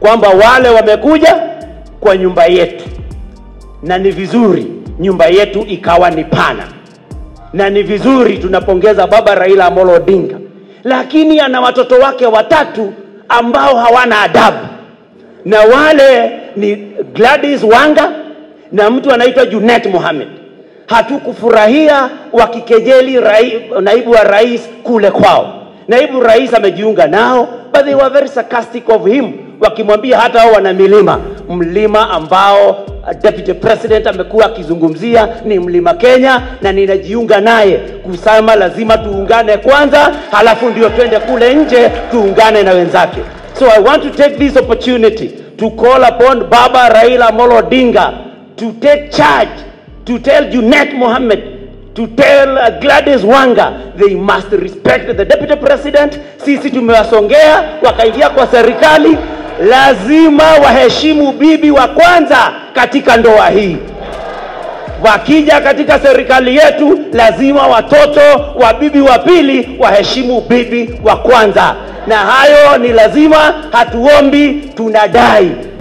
kwamba wale wamekuja kwa nyumba yetu, na ni vizuri nyumba yetu ikawa ni pana, na ni vizuri tunapongeza baba Raila Amolo Odinga, lakini ana watoto wake watatu ambao hawana adabu, na wale ni Gladys Wanga na mtu anaitwa Junet Mohamed. Hatukufurahia wakikejeli rai, naibu wa rais kule kwao. Naibu rais amejiunga nao, but they were very sarcastic of him, wakimwambia hata hao wana milima, mlima ambao uh, deputy president amekuwa akizungumzia ni mlima Kenya, na ninajiunga naye kusema lazima tuungane kwanza, halafu ndio twende kule nje tuungane na wenzake. So I want to take this opportunity to call upon Baba Raila Amolo Odinga to take charge, to tell Junet Mohammed, to tell uh, Gladys Wanga they must respect the deputy president. Sisi tumewasongea wakaingia kwa serikali, lazima waheshimu bibi wa kwanza katika ndoa hii. Wakija katika serikali yetu, lazima watoto wa bibi wa pili waheshimu bibi wa kwanza, na hayo ni lazima. Hatuombi, tunadai.